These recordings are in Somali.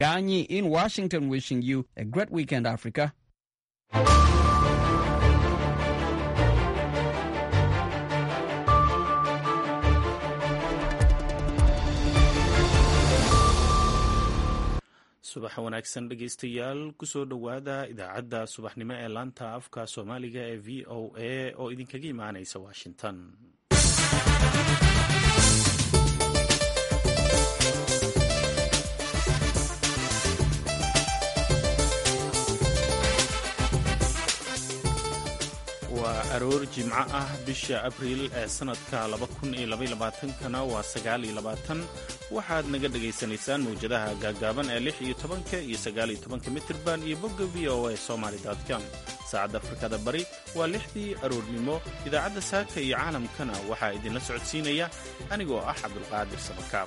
Ganyi in Washington wishing you a great weekend, Africa. subax wanaagsan dhegaystayaal kusoo dhowaada idaacadda subaxnimo ee laanta afka soomaaliga ee v o a oo idinkaga imaanaysa washington waa aroor jimco ah bisha abriil ee sanadka kana waa waxaad naga dhagaysanaysaan mawjadaha gaagaaban ee iyo iyo mitirban iyo bogga v o a somalycom saacadda afrikada bari waa lixdii aroornimo idaacadda saaka iyo caalamkana waxaa idinla socodsiinaya anigoo ah cabdulqaadir sabakaab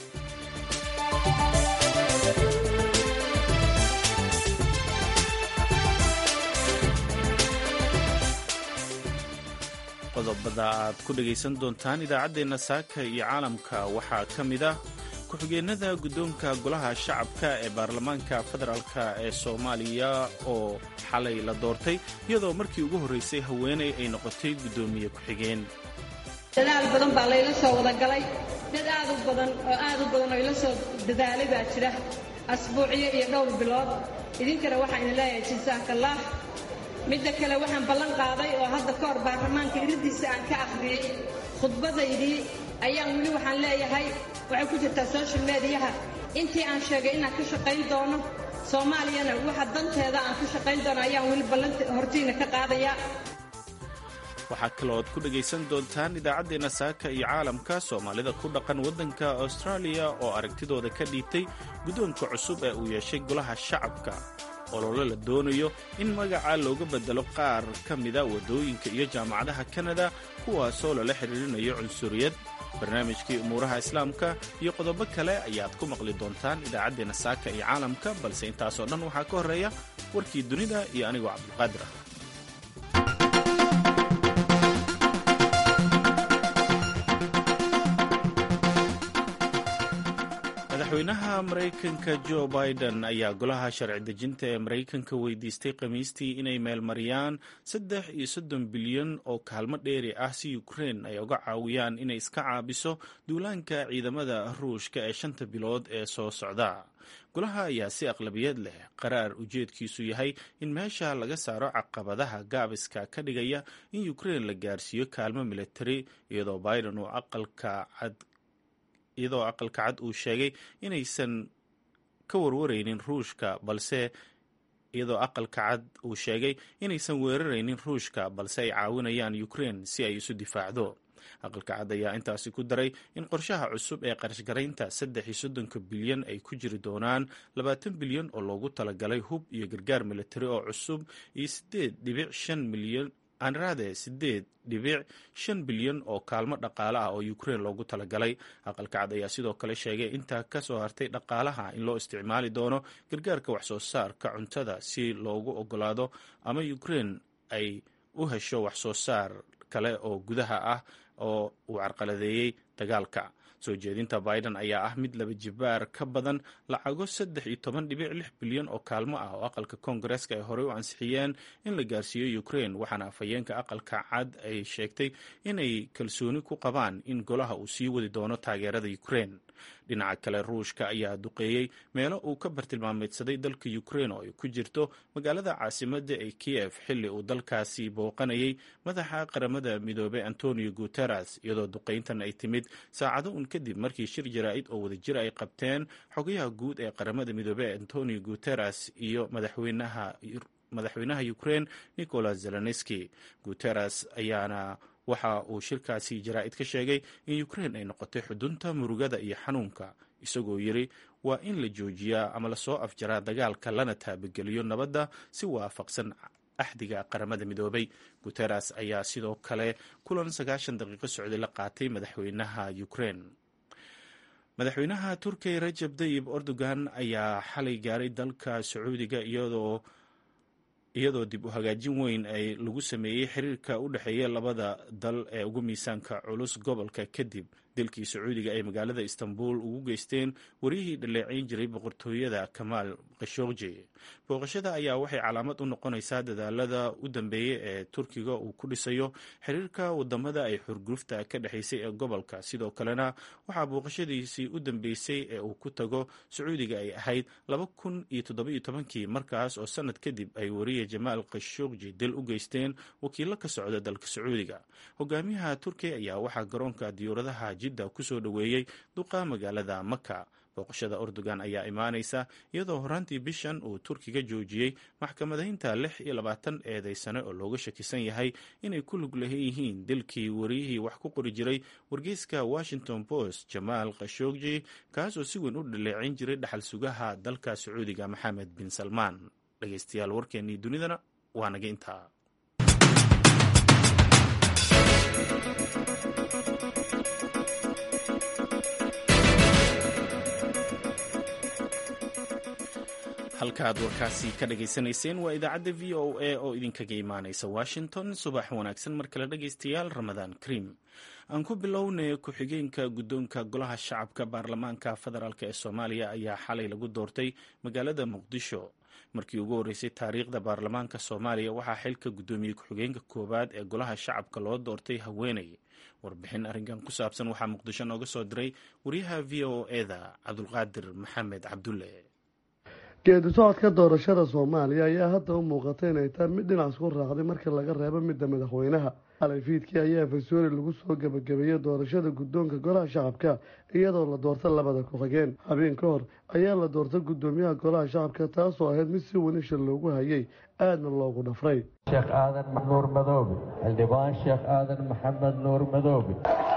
qodobada aad ku dhegaysan doontaan idaacaddeenna saaka iyo caalamka waxaa ka mid ah ku-xigeenada guddoonka golaha shacabka ee baarlamaanka federaalk ee soomaaliya oo xalay la doortay iyadoo markii ugu horraysay haweeney ay noqotay guddoomiye ku-xigeen dadaal badan baa layla soo wadagalay dad aad u badan oo aad u badan oo ila soo dadaalay baa jira asbuucyo iyo dhowr bilood idinkana waxaan idin leeyahay jisaakallaah midda kale waxaan ballan qaaday oo hadda ka hor baarlamaanka iriddiisa aan ka akhriyey khudbadaydii ayaan weli waxaan leeyahay waxay ku jirtaa social mediyaha intii aan sheegay inaan ka shaqayn doono soomaaliyana waxa danteeda aan ka shaqayn doono ayaan weli ballanta hortiina ka qaadayaa waxaa kalooad ku dhegaysan doontaan idaacaddeenna saaka iyo caalamka soomaalida ku dhaqan waddanka austraaliya oo aragtidooda ka dhiibtay guddoonka cusub ee uu yeeshay golaha shacabka olole la doonayo in magaca looga beddelo qaar ka mida waddooyinka iyo jaamacadaha kanada kuwaasoo lala xidhiirinayo cunsuriyad barnaamijkii umuuraha islaamka iyo qodobo kale ayaad ku maqli doontaan idaacaddeenna saaka iyo caalamka balse intaasoo dhan waxaa ka horreeya warkii dunida iyo anigoo cabdulqaadir ah madaxweynaha maraykanka jo biden ayaa golaha sharci dejinta ee maraykanka weydiistay khamiistii inay meelmariyaan saddex iyo soddon bilyan oo kaalmo dheeri ah si ukrein ay uga caawiyaan inay iska caabiso duulaanka ciidamada ruushka ee shanta bilood ee soo socda golaha ayaa si aqlabiyad leh qaraar ujeedkiisu yahay in meesha laga saaro caqabadaha gaabiska ka dhigaya in ukrein la gaarsiiyo kaalmo militari iyadoo biden uu aqalka cad iyadoo aqalka cad uu sheegay inaysan ka warwaraynin ruushka balse iyadoo aqalka cad uu sheegay inaysan weeraraynin ruushka balse ay caawinayaan ukrein si ay isu difaacdo aqalka cad ayaa intaasi ku daray in qorshaha cusub ee qarashgaraynta saddex iyo soddonka bilyan ay ku jiri doonaan labaatan bilyan oo loogu talagalay hub iyo gargaar militari oo cusub iyo sideed dhibic shan milyan aanraade sideed dhibic shan bilyan oo kaalmo dhaqaale ah oo ukrein loogu talagalay aqalka cad ayaa sidoo kale sheegay intaa ka soo hartay dhaqaalaha in loo isticmaali doono gargaarka waxsoo saarka cuntada si loogu ogolaado ama ukrein ay u hesho waxsoo saar kale oo gudaha ah oo uu carqaladeeyey dagaalka soo jeedinta biden ayaa ah mid laba jibaar ka badan lacago saddex iyo toban dhibic lix bilyan oo kaalmo ah oo aqalka koongareeska ay horey u ansixiyeen in la gaarsiiyo ukrein waxaana afhayeenka aqalka cad ay sheegtay inay kalsooni ku qabaan in golaha uu sii wadi doono taageerada ukrein dhinaca kale ruushka ayaa duqeeyey meelo uu ka bartilmaameedsaday dalka ukrein oo ay ku jirto magaalada caasimadda ee kiyef xilli uu dalkaasi booqanayay madaxa qaramada midoobey antonio guteres iyadoo duqayntan ay timid saacado un kadib markii shir jaraa'id oo wadajir ay qabteen xogayaha guud ee qaramada midoobey antonio guteres iyo madaxweynaha madaxweynaha ukrein nicolas zelenski guteres ayaana waxa uu shirkaasi jaraa'id ka sheegay in ukrein ay noqotay xudunta murugada iyo xanuunka isagoo yiri waa in la joojiyaa ama lasoo afjaraa dagaalka lana taabageliyo nabadda si waafaqsan axdiga qaramada midoobay guteres ayaa sidoo kale kulan sagaashan daqiiqo socday la qaatay madaxweynaha ukrein madaxweynaha turkiya rajab dayib erdogan ayaa xalay gaaray dalka sacuudiga iyadoo iyadoo dib u hagaajin weyn ay lagu sameeyey xiriirka u dhexeeya labada dal ee ugu miisaanka culus gobolka kadib dilkii sacuudiga ay magaalada istanbul ugu geysteen wariyihii dhaleeceyn jiray boqortooyada kamaal khashogji booqashada ayaa waxay calaamad u noqonaysaa dadaalada u dambeeyey ee turkiga uu ku dhisayo xiriirka wadamada ay xurgufta ka dhexaysay ee gobolka sidoo kalena waxaa booqashadiisii u dambeysay ee uu ku tago sacuudiga ay ahayd laba kun iyo toddobiyo tobankii markaas oo sanad kadib ay wariye jamaal khashogji dil u geysteen wakiilo ka socda dalka sacuudiga hogaamiyaha turkiya ayaa waxaa garoonka diyuuradaha jidda kusoo dhoweeyey duqa magaalada maka booqashada erdogan ayaa imaanaysa iyadoo horaantii bishan uu turkiga joojiyey maxkamadaynta lix iyo labaatan eedeysane oo looga shakisan yahay inay ku lug leeyihiin dilkii wariyihii wax ku qori jiray wargeyska washington post jamaal khashogji kaasoo si weyn u dhaleecin jiray dhaxal sugaha dalka sacuudiga maxamed bin salmaan dhegeystayaal warkeennii dunidana waa naga intaa halkaaad warkaasi ka dhagaysanayseen waa idaacadda v o a oo idinkaga imaanaysa washington subax wanaagsan mar kale dhegaystayaal ramadaan kariim aan ku bilownay ku-xigeenka guddoonka golaha shacabka baarlamaanka federaalk ee soomaaliya ayaa xalay lagu doortay magaalada muqdisho markii ugu horreysay taariikhda baarlamaanka soomaaliya waxaa xilka guddoomiye ku-xigeenka koowaad ee golaha shacabka loo doortay haweeney warbixin arrinkan ku saabsan waxaa muqdisho nooga soo diray wariyaha v o eda cabdulqaadir maxamed cabdulle geedi socodka doorashada soomaaliya ayaa hadda u muuqata inay tahay mid dhinac isku raacday marka laga reebo midda madaxweynaha xalay fiidkii ayaa fasooli lagu soo gebagabeeyey doorashada guddoonka golaha shacabka iyadoo la doorta labada ku-xigeen habeen ka hor ayaa la doortay guddoomiyaha golaha shacabka taasoo ahayd mid si wenisha loogu hayay aadna loogu dhafray sheekh aadan nuur madoobe xildhibaan sheekh aadan maxamed nuur madoobe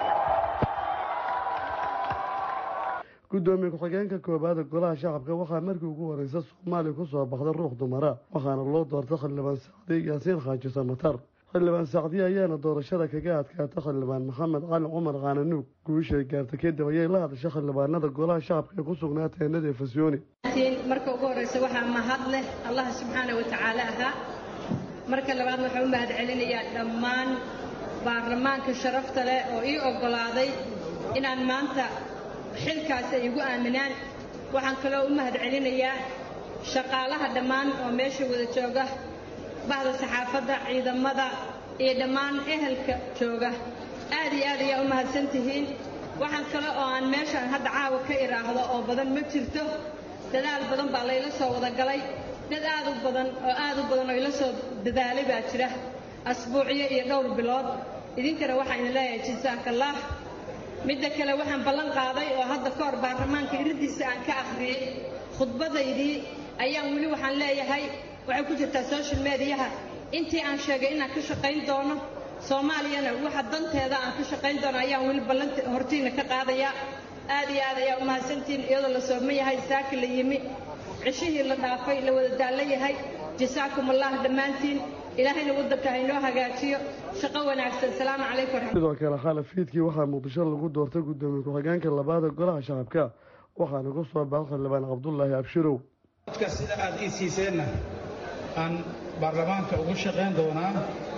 guddoomiye ku-xigeenka koobaada golaha shacabka waxaa markii ugu horeysa soomaaliya kusoo baxday ruux dumara waxaana loo doortay xildhibaan sacdi yaasiin xaaji samatar xildhibaan sacdiye ayaana doorashada kaga adkaatay xildhibaan maxamed cali cumar kaananuug guushay gaartay kadib ayay la hadashay xildhibaanada golaha shacabka ee ku sugnaa teenada efasyooni marka ugu horeysa waxaa mahad leh allah subxaana wa tacaala ahaa marka labaad waxaa u mahad celinayaa dhammaan baarlamaanka sharafta leh oo ii oggolaaday inaan maanta xilkaas ay igu aaminaan waxaan kaloo u mahad celinayaa shaqaalaha dhammaan oo meesha wada jooga bahda saxaafadda ciidamada iyo dhammaan ehelka jooga aad iyo aad ayaa u mahadsan tihiin waxaan kale oo aan meeshaan hadda caawa ka idhaahdo oo badan ma jirto dadaal badan baa layla soo wada galay dad aad u badan oo aad u badan oo ila soo dadaalay baa jira asbuucyo iyo dhowr bilood idinkana waxaan idin leeyahay jasaakallah midda kale waxaan ballan qaaday oo hadda ka hor baarlamaanka iriddiisa aan ka akhriyey khudbadaydii ayaan weli waxaan leeyahay waxay ku jirtaa social mediyaha intii aan sheegay inaan ka shaqayn doono soomaaliyana waxa danteeda aan ka shaqayn doono ayaan weli ballanta hortiina ka qaadayaa aad iyo aad ayaa u mahadsantihiin iyadoo la sooma yahay saaki la yimi cishihii la dhaafay la wada daallo yahay jasaakum allah dhammaantiin ilaahayna waddanka haynoo hagaajiyo shaqo wanaagsan salaamu calaykum sidoo kale khalaf fiidkii waxaa muqdisho lagu doortay guddoomiye ku-xigeenka labaada golaha shacabka waxaana ku soo baxay xildhibaan cabdulaahi abshirow codka sida aad ii siiseenna aan baarlamaanka ugu shaqayn doonaa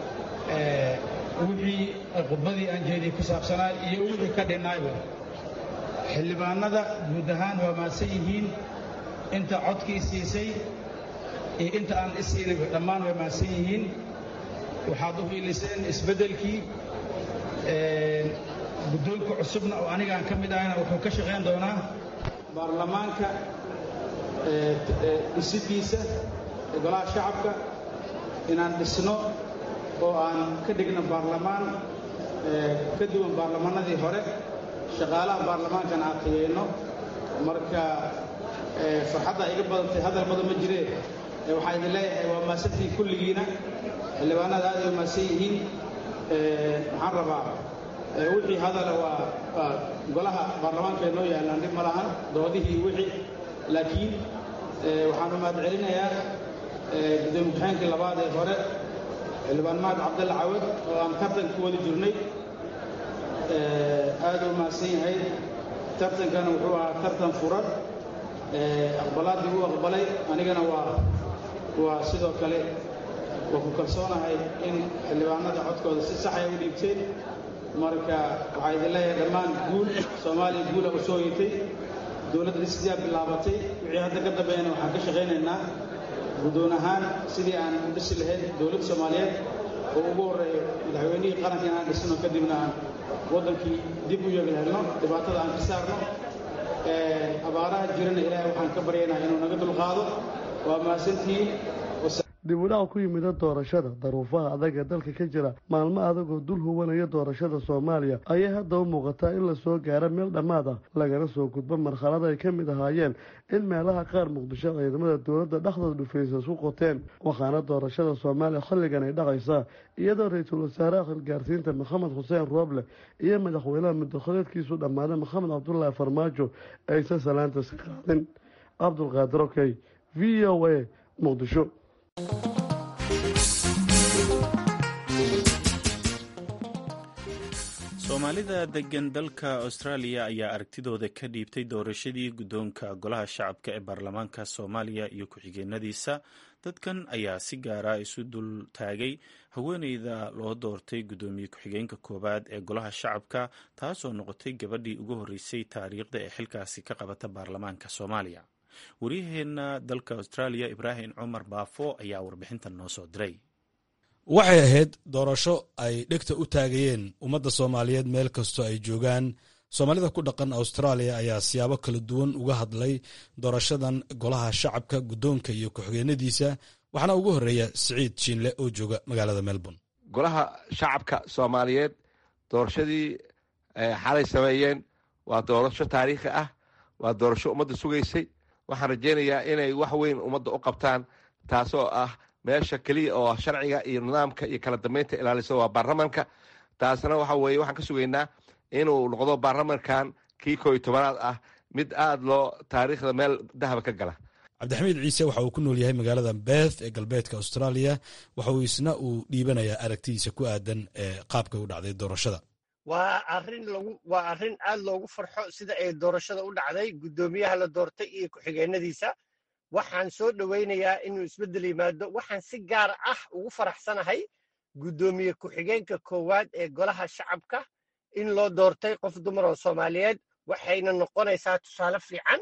wixii khudbadii aan jeediyey ku saabsanaa iyo wixii ka dhinnaayba xildhibaanada guud ahaan waa maadsan yihiin inta codkii siisay iyo inta aan isiinayba dhammaan way maadsan yihiin waxaad u hiiliseen isbeddelkii guddoonka cusubna oo anigaan ka mid ahayna wuxuu ka shaqayn doonaa baarlamaanka dhisidiisa golaha shacabka inaan dhisno oo aan ka dhigno baarlamaan ka duwan baarlamaanadii hore shaqaalaha baarlamaankana aan tageyno marka farxadda iga badantay hadal badan ma jiree waxaa idin leeyahay waa maasantiin kulligiina xildhibaanada aad ay maasan yihiin waxaan rabaa wixii hadala waa golaha baarlamaanka ee noo yaallaan dhib ma lahan doodihii wixii laakiin waxaan u mahad celinayaa gudoomiye ku-xigeenkii labaad ee hore xildhibaan mahad cabdalle cawad oo aan tartan ku wadi jirnay aad u mahadsan yahay tartankana wuxuu ahaa tartan furan aqbalaaddii u aqbalay anigana waa waa sidoo kale waa ku kalsoonahay in xildhibaanada codkooda si saxay u dhiibteen marka waxaa idin leeyahay dhammaan guul soomaaliya guula u soo yitay dowladda dhisdiyaa bilaabatay wixii hadda ka dambeeyana waxaan ka shaqaynaynaa guddoon ahaan sidii aan u dhisi lahayd dowladda soomaaliyeed oo ugu horreeyo madaxweynihii qaranka inaan dhisno kadibna aan waddankii dib u yeegi helno dhibaatada aan ka saarno abaaraha jirana ilaahay waxaan ka baryaynaa inuu naga dulqaado waa mahadsantihiin dib u dhac ku yimida doorashada daruufaha adag ee dalka ka jira maalmo adagoo dul huwanaya doorashada soomaaliya ayay hadda u muuqataa in lasoo gaaro meel dhammaad ah lagana soo gudbo marxalad ay ka mid ahaayeen in meelaha qaar muqdisho ciidamada dowladda dhexdooda dhufaysa isku qoteen waxaana doorashada soomaaliya xilligan ay dhacaysaa iyadoo ra-iisul wasaaraha xilgaarsiinta maxamed xuseen rooble iyo madaxweynaha mudakhadeedkiisu dhammaaday maxamed cabdulaahi farmaajo aysan salaanta iska qaadin cabdulqaadir okey v o a muqdisho soomaalida degan dalka austraaliya ayaa aragtidooda ka dhiibtay doorashadii guddoonka golaha shacabka ee baarlamaanka soomaaliya iyo ku-xigeenadiisa dadkan ayaa si gaara isu dul taagay haweeneyda loo doortay guddoomiye ku-xigeenka koowaad ee golaha shacabka taasoo noqotay gabadhii ugu horreysay taariikhda ee xilkaasi ka qabata baarlamaanka soomaaliya waryaheena dalka austraaliya ibraahim cumar baafo ayaa warbixintan noo soo diray waxay ahayd doorasho ay dhegta u taagayeen ummadda soomaaliyeed meel kastoo ay joogaan soomaalida ku dhaqan austraaliya ayaa siyaabo kala duwan uga hadlay doorashadan golaha shacabka guddoonka iyo ku-xigeenadiisa waxaana ugu horreeya siciid jiinle oo jooga magaalada melbourne golaha shacabka soomaaliyeed doorashadii xalay sameeyeen waa doorasho taariikhi ah waa doorasho ummadda sugaysay waxaan rajaynayaa inay wax weyn ummadda u qabtaan taasoo ah meesha keliya oo sharciga iyo nidaamka iyo kala dambeynta ilaalisa waa baarlamanka taasna waxa weeye waxaan ka sugaynaa inuu noqdo baarlamankan kii koo iyo tobanaad ah mid aada loo taariikhda meel dahaba ka gala cabdixamiid ciise waxa uu ku nool yahay magaalada beth ee galbeedka austraaliya waxa uu isna uu dhiibanayaa aragtidiisa ku aadan ee qaabka u dhacday doorashada waa arin lagu waa arrin aad loogu farxo sida ay doorashada u dhacday guddoomiyaha la doortay iyo ku-xigeenadiisa waxaan soo dhowaynayaa inuu isbeddel yimaado waxaan si gaar ah ugu faraxsanahay guddoomiye ku-xigeenka koowaad ee golaha shacabka in loo doortay qof dumar oo soomaaliyeed waxayna noqonaysaa tusaale fiican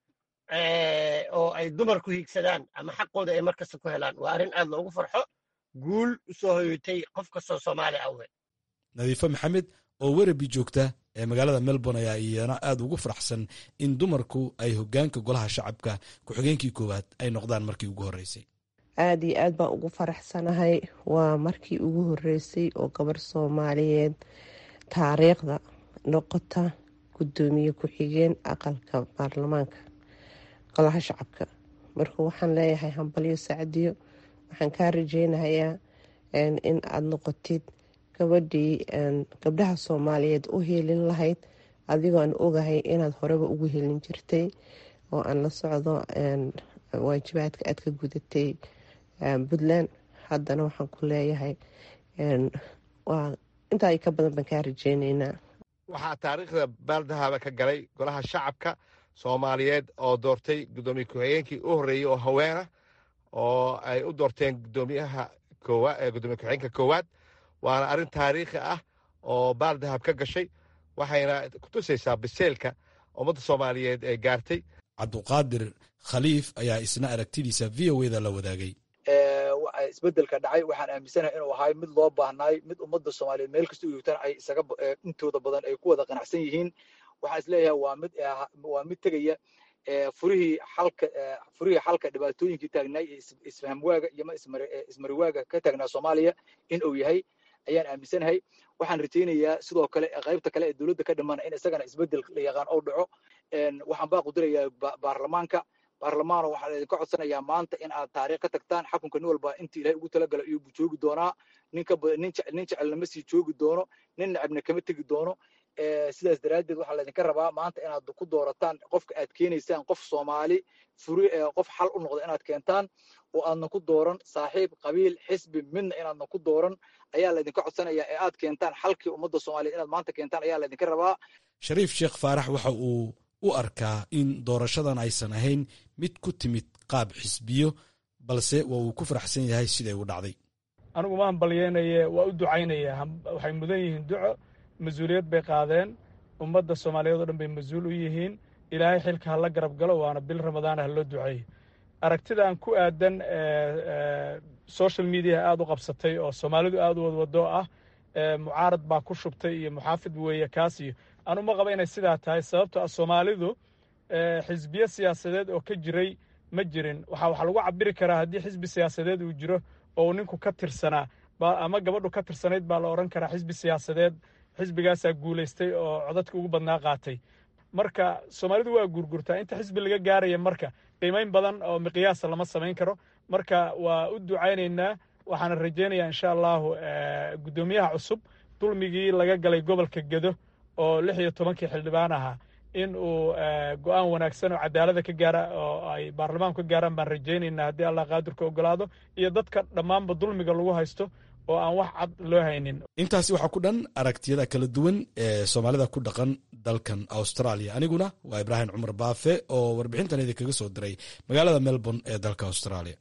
oo ay dumar ku hiigsadaan ama xaqooda ay mar kasta ku helaan waa arrin aad loogu farxo guul u soo hoyotay qof kastoo soomaali awgeed nadiifo maxamed oo werabi joogta ee magaalada melbourne ayaa iyana aada ugu faraxsan in dumarku ay hogaanka golaha shacabka ku-xigeenkii koowaad ay noqdaan markii ugu horreysay aada iyo aad baan ugu faraxsanahay waa markii ugu horreysay oo gabar soomaaliyeed taariikhda noqota guddoomiye ku-xigeen aqalka baarlamaanka golaha shacabka marka waxaan leeyahay hambalyo sacdiyo waxaan kaa rajeynayaa in aada noqotid gabadhii gabdhaha soomaaliyeed u helin lahayd adigoo aan ogahay inaad horeba ugu helin jirtay oo aan la socdo waajibaadka aad ka gudatay puntland haddana waxaan ku leeyahay intaa ka badan baan kaa rajeyneynaa waxaa taariikhda baaldahaba ka galay golaha shacabka soomaaliyeed oo doortay guddoomiye ku-xigeenkii u horreeyey oo haweena oo ay u doorteen gudoomiyaha gudoomiye ku-xigeenka koowaad waana arrin taariikhi ah oo baaldahab ka gashay waxayna kutusaysaa biseelka ummadda soomaaliyeed ee gaartay cabduqaadir khaliif ayaa isna aragtidiisa v o eda la wadaagay isbedelka dhacay waxaan aaminsanahay inuu ahay mid loo baahnaay mid ummadda soomaaliyeed meel kasta u joogtaan ay isaga intooda badan ay ku wada qanacsan yihiin waxaan isleeyahay waa mid waa mid tegaya furihii xalka furihii xalka dhibaatooyinkii taagnaay ee isfahamwaaga iyo ma ismariwaaga ka taagnaa soomaaliya in uu yahay ayaan aaminsanahay waxaan rajaynayaa sidoo kale qaybta kale ee dowladda ka dhimana in isagana isbedel la yaqaan oo dhaco waxaan baa qudirayaa baarlamaanka baarlamaano waxaa laydinka codsanayaa maanta in aad taariikh ka tagtaan xakunka nin walba intii ilahay ugu talagala iyuu joogi doonaa ninka nin jecelna ma sii joogi doono nin necabna kama tegi doono sidaas daraaddeed waxaa laydinka rabaa maanta inaad ku doorataan qofka aad keenaysaan qof soomaali furi qof xal u noqda inaad keentaan oo aadna ku dooran saaxiib qabiil xisbi midna inaadna ku dooran ayaa laydinka codsanayaa ee aad keentaan xalkii ummadda soomaaliyeed inaad maanta keentaan ayaa laydinka rabaa shariif sheekh faarax waxa uu u arkaa in doorashadan aysan ahayn mid ku timid qaab xisbiyo balse waa uu ku faraxsan yahay siday u dhacday anigu maan balyeynaye waa u ducaynaya waxay mudan yihiin duco mas-uuliyad bay qaadeen ummadda soomaaliyeed oo dhan bay mas-uul u yihiin ilaahay xilka ha la garab galo waana bil ramadaana ha loo duceeyo aragtidan ku aadan social media aada u qabsatay oo soomaalidu aada u wadwado ah mucaarad baa ku shubtay iyo muxaafid weeye kaas iyo anuma qaba inay sidaa tahay sababto ah soomaalidu xisbiyo siyaasadeed oo ka jiray ma jirin waxa waxaa lagu cabiri karaa haddii xisbi siyaasadeed uu jiro oo uu ninku ka tirsanaa ama gabadhu ka tirsanayd baa la odhan karaa xisbi siyaasadeed xisbigaasaa guulaystay oo codadka ugu badnaa qaatay marka soomaalidu waa guurgurtaa inta xisbi laga gaaraya marka qiimayn badan oo miqyaasa lama samayn karo marka waa u ducaynaynaa waxaana rajaynayaa insha allahu guddoomiyaha cusub dulmigii laga galay gobolka gedo oo lix iyo tobankii xildhibaan ahaa in uu go-aan wanaagsan oo cadaalada ka gaara oo ay baarlamaanku ka gaaraan baan rajaynaynaa haddii allah qaadirka ogolaado iyo dadka dhammaanba dulmiga lagu haysto oo aan wax cad loo haynin intaasi waxaa ku dhan aragtiyada kala duwan ee soomaalida ku dhaqan dalkan australia aniguna waa ibraahim cumar baafe oo warbixintan idinkaga soo diray magaalada melbourne ee dalka australia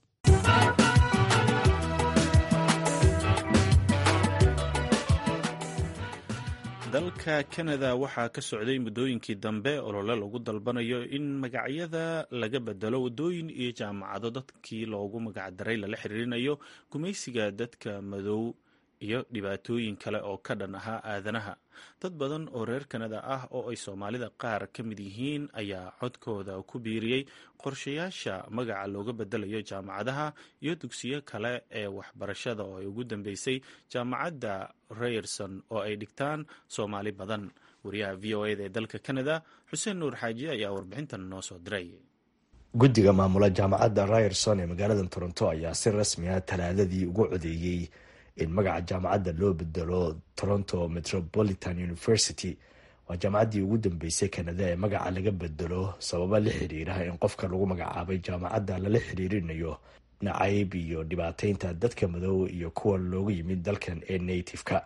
dalka kanada waxaa ka socday muddooyinkii dambe olole lagu dalbanayo in magacyada laga bedelo waddooyin iyo jaamacado dadkii loogu magacdaray lala xiriirinayo gumaysiga dadka madow iyo dhibaatooyin kale oo ka dhan ahaa aadanaha dad badan oo reer kanada ah oo ay soomaalida qaar ka mid yihiin ayaa codkooda ku biiriyey qorshayaasha magaca looga bedelayo jaamacadaha iyo dugsiyo kale ee waxbarashada oo ay ugu dambeysay jaamacadda rayerson oo ay dhigtaan soomaali badan wariyaha v o eda ee dalka kanada xuseen nuur xaaji ayaa warbixintan noo soo diray guddiga maamula jaamacadda rayerson ee magaalada toronto ayaa si rasmi ah talaadadii ugu codeeyey in magaca jaamacadda loo bedelo toronto metropolitan university waa jaamacaddii ugu dambeysay kanada ee magaca laga bedelo sababa la xiriira in qofka lagu magacaabay jaamacadda lala xiriirinayo nacayb iyo dhibaateynta dadka madow iyo kuwa looga yimid dalkan ee native-ka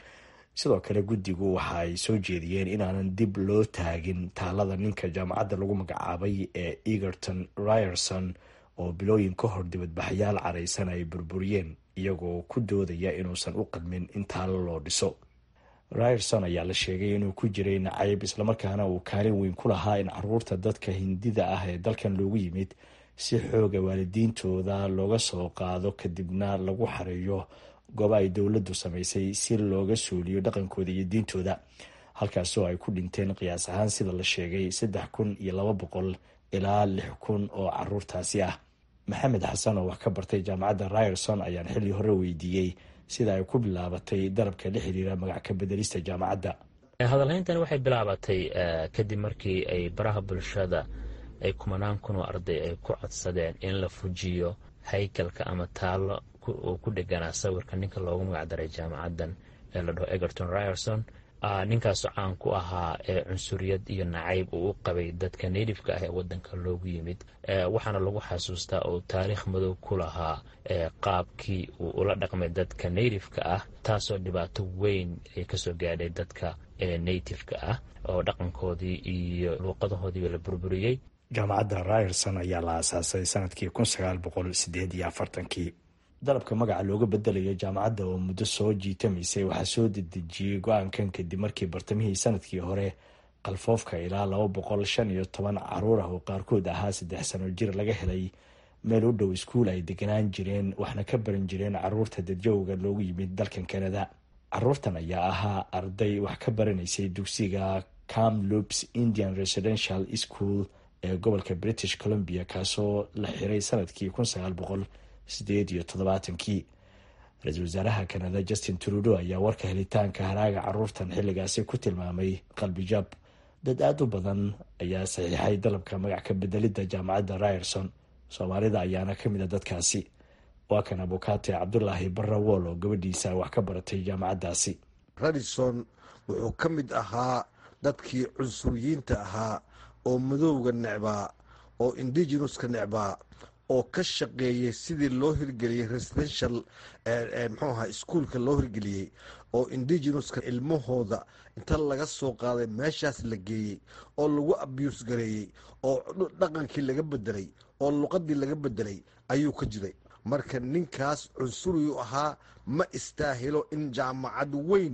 sidoo kale guddigu waxa ay soo jeediyeen inaanan dib loo taagin taalada ninka jaamacadda lagu magacaabay ee egerton ryerson oo bilooyin ka hor dibadbaxyaal caraysan ay burburiyeen iyagoo ku doodaya inuusan u qadmin in taalo loo dhiso ryerson ayaa la sheegay inuu ku jiray nacayb islamarkaana uu kaalin weyn ku lahaa in caruurta dadka hindida ah ee dalkan loogu yimid si xooga waalidiintooda looga soo qaado kadibna lagu xareeyo gooba ay dowladdu samaysay si looga suuliyo dhaqankooda iyo diintooda halkaasoo ay ku dhinteen qiyaas ahaan sida la sheegay saddex kun iyo laba boqol ilaa lix kun oo caruurtaasi ah maxamed xasan oo wax ka bartay jaamacadda ryerson ayaan xilli hore weydiiyey sida ay ku bilaabatay dalabka la xiriira magac ka bedelista jaamacadda hadalhayntani waxay bilaabatay kadib markii ay baraha bulshada ay kumanaan kun oo arday ay ku codsadeen in la fujiyo haykalka ama taallo oo ku dheganaa sawirka ninka loogu magacdaray jaamacaddan ee la dhaho egerton ryerson ninkaasoo caan ku ahaa ee cunsuriyad iyo nacayb uu u qabay dadka natifeka ah ee wadanka loogu yimid waxaana lagu xasuustaa oo taariikh madow ku lahaa qaabkii uu ula dhaqmay dadka natifeka ah taasoo dhibaato weyn ay kasoo gaadhay dadka natifeka ah oo dhaqankoodii iyo luuqadahoodiiba la burburiyey jaamacadda ryerson ayaa la aasaasay sanadkii kun sagaal boqol sideed iyo afartankii dalabka magaca looga bedelayo jaamacadda oo muddo soo jiitamaysay waxaa soo dedejiyey go-aankan kadib markii bartamihii sanadkii hore qalfoofka ilaa laba boqol shan iyo toban caruur ah oo qaarkood ahaa saddex sano jir laga helay meel u dhow iskuul ay deganaan jireen waxna ka baran jireen caruurta dadjowga loogu yimid dalkan kanada caruurtan ayaa ahaa arday wax ka baranaysay dugsiga camloops indian residential school ee gobolka british columbia kaasoo la xiray sanadkii kun sagaal boqol sideed iyo toddobaatankii ra-iisul wasaaraha kanada justin trudo ayaa warka helitaanka haraaga caruurtan xilligaasi ku tilmaamay qalbijab dad aada u badan ayaa saxiixay dalabka magac ka bedelidda jaamacadda ryerson soomaalida ayaana ka mid a dadkaasi waa kan abukaate cabdulaahi barrawool oo gabadhiisa wax ka baratay jaamacaddaasi radison wuxuu ka mid ahaa dadkii cunsuriyiinta ahaa oo madowga necbaa oo indigenuska necbaa oo ka shaqeeyay sidii loo hirgeliyey residential mxuu aha iskuolka loo hirgeliyey oo indigenuska ilmahooda inta laga soo qaaday meeshaas la geeyey oo lagu abuse gareeyey oo dhaqankii laga bedelay oo luqadii laga bedelay ayuu ka jiray marka ninkaas cunsuriyu ahaa ma istaahilo in jaamacad weyn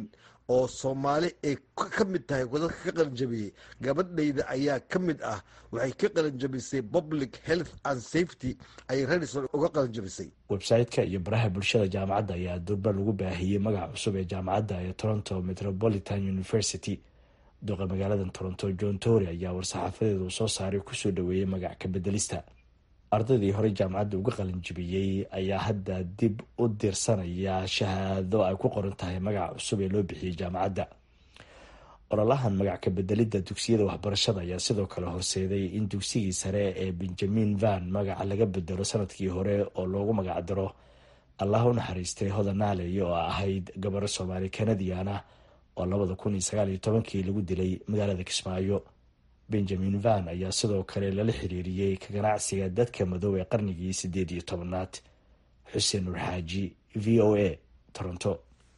oo soomaali ay ka mid tahay dadka ka qalinjabiyey gabadhayda ayaa ka mid ah waxay ka qalinjabisay public health and safety ayay radison uga qalinjabisay website-ka iyo baraha bulshada jaamacadda ayaa durba lagu baahiyey magaca cusub ee jaamacadda ee toronto metropolitan university duqa magaalada toronto john tory ayaa war-saxaafadeeda uu soo saaray kusoo dhaweeyey magac ka bedelista ardaydii horey jaamacadda uga qalinjibiyey ayaa hadda dib u dirsanaya shahaado ay ku qoran tahay magaca cusub ee loo bixiyey jaamacadda ololahan magac ka bedelidda dugsiyada waxbarashada ayaa sidoo kale horseeday in dugsigii sare ee benjamin van magaca laga bedelo sanadkii hore oo loogu magac daro allah u naxariistay hodanaaley oo ahayd gabaro soomaali kanadiana oo labada kun iyo sagaal iyo tobankii lagu dilay magaalada kismaayo benjamin van ayaa sidoo kale lala xiriiriyey ka ganacsiga dadka madow ee qarnigii sideed iyo tobanaad xuseen nur xaaji v o a toronto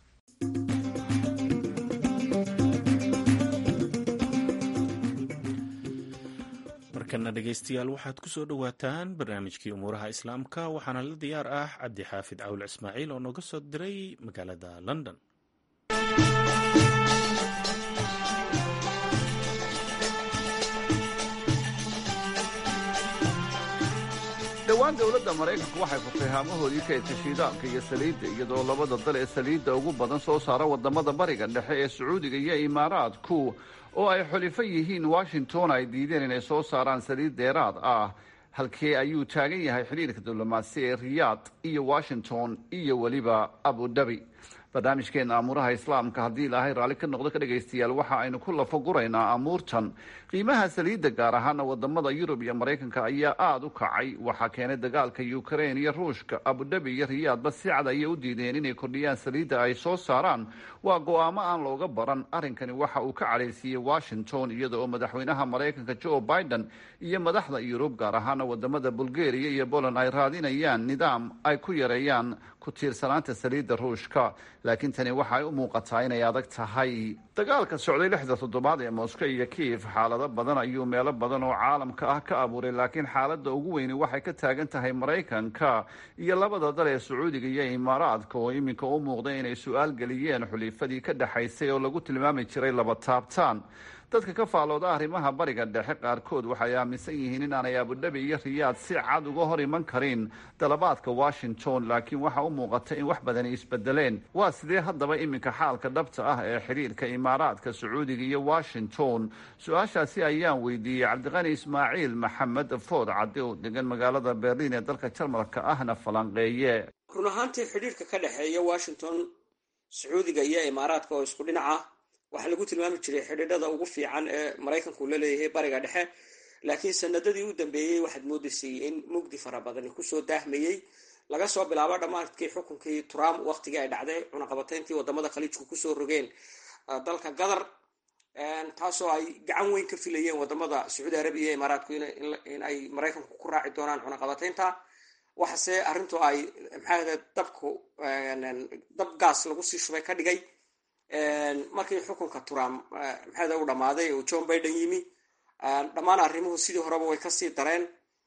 markana dhegeystayaal waxaad ku soo dhowaataan barnaamijkii umuuraha islaamka waxaana la diyaar ah cabdi xaafid cawl ismaaciil oo nooga soo diray magaalada london dhowaan dowladda maraykanku waxay furtay haamahoodii kaydka shiidaalka iyo saliidda iyadoo labada dal ee saliidda ugu badan soo saara wadamada bariga dhexe ee sacuudiga iyo imaaraadku oo ay xulifo yihiin washington ay diideen inay soo saaraan saliid dheeraad ah halkee ayuu taagan yahay xidhiirka diblomaasi ee riyaad iyo washington iyo weliba abu dhabi barnaamijkeena amuuraha islaamka haddii ilaahay raalli ka noqdo ka dhegaystayaal waxa aynu ku lafaguraynaa amuurtan qiimaha saliidda gaar ahaana wadamada yurub iyo maraykanka ayaa aada u kacay waxaa keenay dagaalka ukrain iyo ruushka abudhabi iyo riyaadba si cad ayay u diideen inay kordhiyaan saliidda ay soo saaraan waa go-aamo aan looga baran arrinkani waxa uu ka cadhaysiiyey washington iyada oo madaxweynaha maraykanka joe biden iyo madaxda yurub gaar ahaana wadamada bulgaria iyo poland ay raadinayaan nidaam ay ku yareeyaan ku tiirsanaanta saliidda ruushka laakiin tani waxaay u muuqataa inay adag tahay dagaalka socday lixda toddobaad ee moscow iyo kiyev xaalado badan ayuu meelo badan oo caalamka ah ka abuuray laakiin xaaladda ugu weyni waxay ka taagan tahay maraykanka iyo labada dal ee sacuudiga iyo imaaraadka oo iminka u muuqda inay su-aal geliyeen xulifadii ka dhexaysay oo lagu tilmaami jiray laba taabtaan dadka ka faalooda arrimaha bariga dhexe qaarkood waxay aaminsan yihiin inaanay abudhabi iyo riyaad si cad uga hor iman karin dalabaadka washington laakiin waxa u muuqata in wax badani isbedeleen waa sidee haddaba iminka xaalka dhabta ah ee xidhiirka imaaraadka sacuudiga iyo washington su-aashaasi ayaan weydiiyey cabdiqani ismaaciil maxamed food cadde oo degan magaalada berliin ee dalka jarmalka ahna falanqeeye run ahaantii xidhiirka ka dhexeeya washington sacuudiga iyo imaaraadka oo isku dhinac ah waxaa lagu tilmaami jiray xidhiidhada ugu fiican ee maraykanku la leeyahay bariga dhexe laakiin sanadadii u dambeeyey waxaad moodaysay in mugdi fara badani kusoo daahmayey laga soo bilaabo dhammaadkii xukunkii trump waqtigii ay dhacday cunaqabatayntii wadamada khaliijku kusoo rogeen dalka qatar taasoo ay gacan weyn ka filayeen wadamada sacuudi arabiya iyo imaaraadku in ay maraykanku ku raaci doonaan cunaqabataynta waxase arrintu ay maxaa dabku dab gaas lagu sii shubay ka dhigay markii xukunka trump maxaada u dhammaaday oo john biden yimi dhammaan arrimuhu sidii horeba way kasii dareen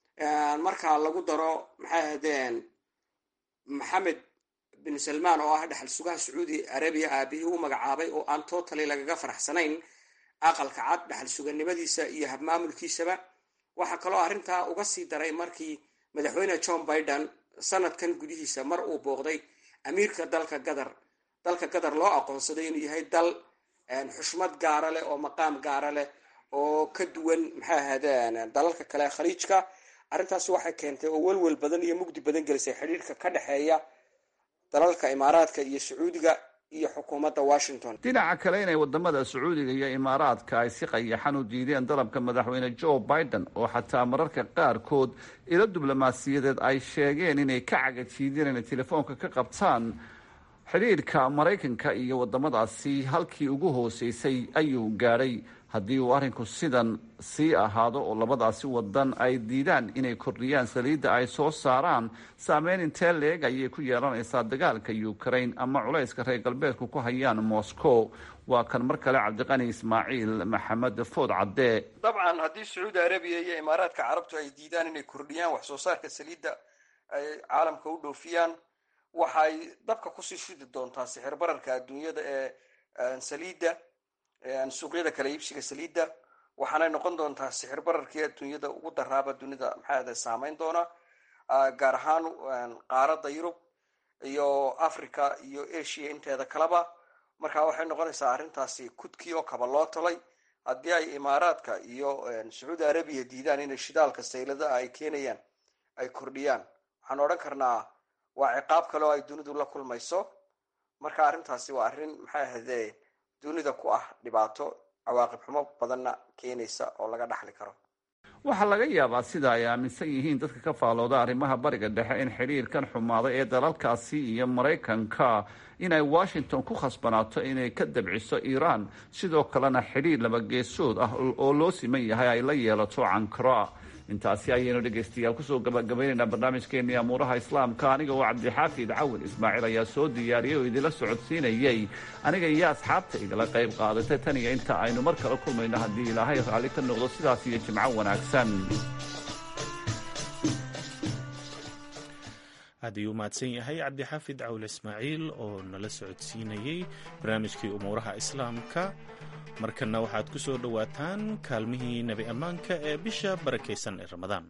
marka lagu daro maxay ahaydeen maxamed bin salmaan oo ah dhexal sugaha sacuudi arabiya aabihii u magacaabay oo aan totally lagaga faraxsanayn aqalka cad dhexal suganimadiisa iyo habmaamulkiisaba waxaa kaloo arrintaa uga sii daray markii madaxweyne john biden sanadkan gudihiisa mar uu booqday amiirka dalka qatar dalka qatar loo aqoonsaday inuu yahay dal xushmad gaara leh oo maqaam gaara leh oo ka duwan maxay ahaydeen dalalka kale khaliijka arrintaasi waxay keentay oo welwel badan iyo mugdi badan gelisay xidhiirka ka dhexeeya dalalka imaaraadka iyo sacuudiga iyo xukuumadda washington dhinaca kale inay wadamada sacuudiga iyo imaaraadka ay si qayaxan u diideen dalabka madaxweyne joe biden oo xataa mararka qaarkood ilo diblomaasiyadeed ay sheegeen inay ka cagajiideen inay telefoonka ka qabtaan xidhiirka maraykanka iyo wadamadaasi halkii ugu hooseysay ayuu gaadhay haddii uu arrinku sidan sii ahaado oo labadaasi wadan ay diidaan inay kordhiyaan saliidda ay soo saaraan saameyn intee leeg ayay ku yeelanaysaa dagaalka ukraine ama culayska reer galbeedku ku hayaan moscow waa kan mar kale cabdiqani ismaaciil maxamed food cadde dabcan haddii sacuudi arabiya iyo imaaraadka carabtu ay diidaan inay kordhiyaan wax soo saarka saliidda ay caalamka u dhoofiyaan waxay dabka kusii shidi doontaa sixir bararka adduunyada ee saliidda suuqyada kala iibsiga saliidda waxaanay noqon doontaa sixir bararkii adduunyada ugu daraaba dunida maxaa saameyn doona gaar ahaan qaaradda yurub iyo africa iyo asia inteeda kaleba marka waxay noqonaysaa arrintaasi kudkii oo kaba loo talay haddii ay imaaraadka iyo sacuudi arabiya diidaan inay shidaalka sayladaha ay keenayaan ay kordhiyaan waxaan odhan karnaa waa ciqaab kale oo ay dunidu la kulmayso marka arrintaasi waa arrin maxay ahayde dunida ku ah dhibaato cawaaqib xumo badanna keenaysa oo laga dhaxli karo waxaa laga yaabaa sida ay aaminsan yihiin dadka ka faalooda arrimaha bariga dhexe in xidhiirkan xumaaday ee dalalkaasi iyo maraykanka inay washington ku khasbanaato inay ka dabciso iiraan sidoo kalena xidhiir labageesood ah oo loo siman yahay ay la yeelato cankara intaasi ayaynu dhegaystayaal kusoo gabagabaynaynaa barnaamijkeenii amuuraha islaamka aniga oo cabdixaafid cawin ismaaciil ayaa soo diyaariyay oo idinla socodsiinayay aniga iyo asxaabta igala qayb qaadatay tan iyo inta aynu mar kale kulmayno haddii ilaahay raalli ka noqdo sidaas iyo jimco wanaagsan aad ayuu mahadsan yahay cabdixaafid cawle ismaaciil oo nala socodsiinayey barnaamijkii umuuraha islaamka markanna waxaad ku soo dhowaataan kaalmihii nebi ammaanka ee bisha barakaysan ee ramadaan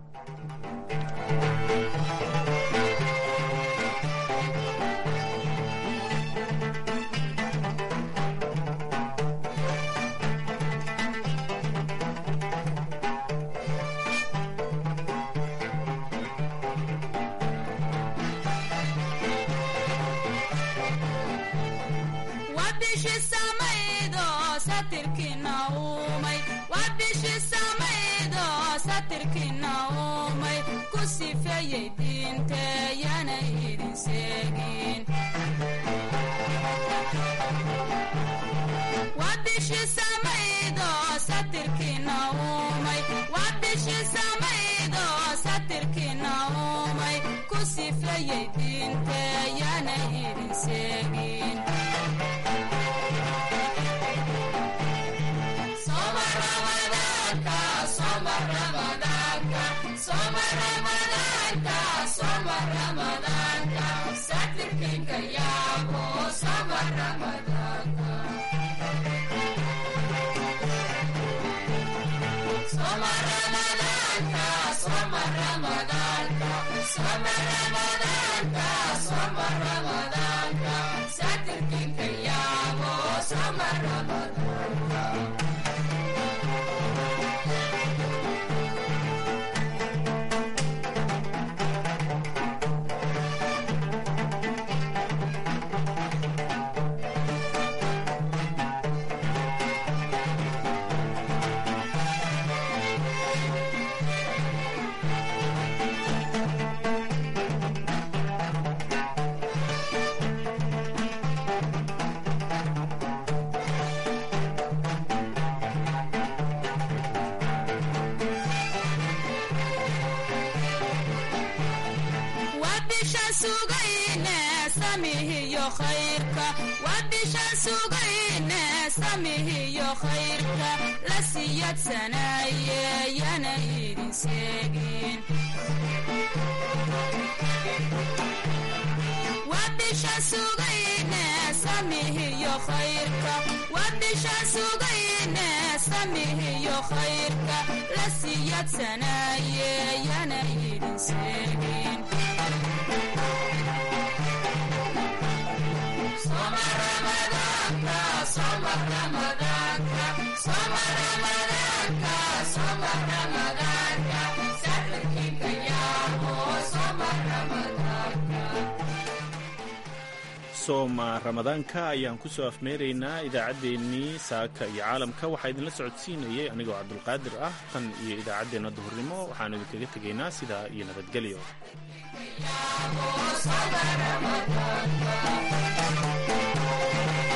sooma ramadaanka ayaan ku soo afmeeraynaa idaacaddeenii saaka iyo caalamka waxaa idinla socodsiinayay anigoo cabdulqaadir ah tan iyo idaacaddeenna duhurnimo waxaanu idinkaga tegaynaa sidaa iyo nabadgelyo Thank you.